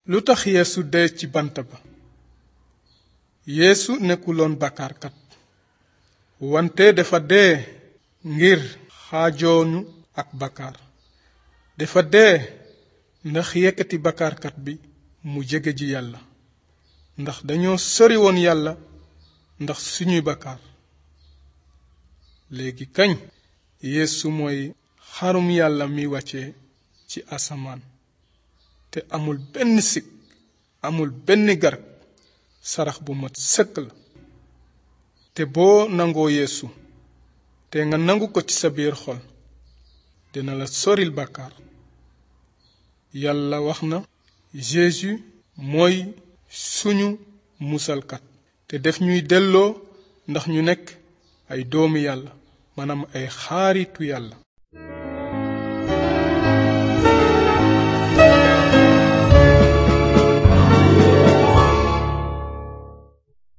lu tax yeesu dee ci bant ba yeesu nekkuloon bàkkaarkat wante dafa dee ngir xaajooñu ak bàkkaar dafa dee ndax yëkkati bàkkaarkat bi mu jege ji yàlla ndax dañoo sori woon yàlla ndax suñuy bàkkaar léegi kañ yeesu mooy xarum yàlla mi wàcce ci asamaan te amul benn sikk amul benn garab sarax bu mat sëkk la te boo nangoo yeesu te nga nangu ko ci sa biir xol dina la soril bàkkaar yàlla wax na Jésus mooy suñu musalkat te def ñuy delloo ndax ñu nekk ay doomi yàlla maanaam ay xaaritu yàlla